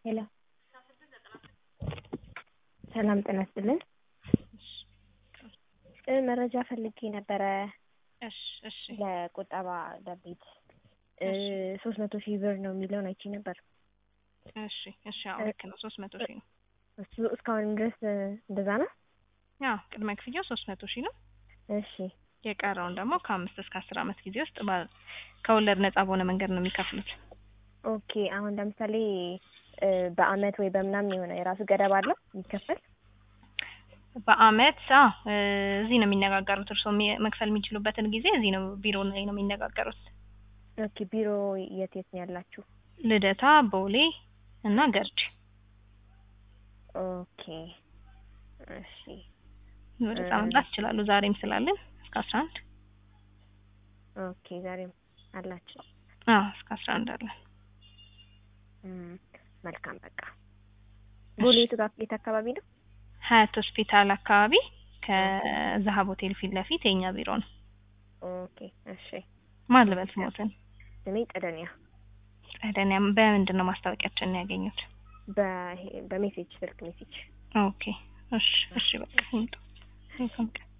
ሄሎ ሰላም ጤና ይስጥልን መረጃ ፈልጌ ነበረ እሺ እሺ ለቁጠባ ለቤት ሶስት መቶ ሺህ ብር ነው የሚለውን አይቼ ነበር እሺ እሺ አዎ ልክ ነው ሶስት መቶ ሺህ ነው እሱ እስካሁን ድረስ እንደዛ ነው አዎ ቅድመ ክፍያው ሶስት መቶ ሺህ ነው እሺ የቀረውን ደግሞ ከአምስት እስከ አስር አመት ጊዜ ውስጥ ባ- ከወለድ ነጻ በሆነ መንገድ ነው የሚከፍሉት ኦኬ አሁን ለምሳሌ በአመት ወይ በምናምን የሆነ የራሱ ገደብ አለው የሚከፈል በአመት አዎ እዚህ ነው የሚነጋገሩት እርስዎ የሚ- መክፈል የሚችሉበትን ጊዜ እዚህ ነው ቢሮ ላይ ነው የሚነጋገሩት ኦኬ ቢሮ የት የት ነው ያላችሁ ልደታ ቦሌ እና ገርጂ ኦኬ እሺ ወደዛ መምጣት ይችላሉ ዛሬም ስላለን እስከ አስራ አንድ ኦኬ ዛሬም አላችሁ አዎ እስከ አስራ አንድ አለን እም፣ መልካም በቃ ቦሌ የቱ ጋር የት አካባቢ ነው ሀያት ሆስፒታል አካባቢ ከዛሀብ ሆቴል ፊት ለፊት የኛ ቢሮ ነው ኦኬ እሺ ማን ልበል ስሞትን ስሜ ቀደኒያ ጸደኒያ በምንድን ነው ማስታወቂያችንን ያገኙት በ- በሜሴጅ ስልክ ሜሴጅ ኦኬ እሺ እሺ በቃ ይምጡ መልካም ቀን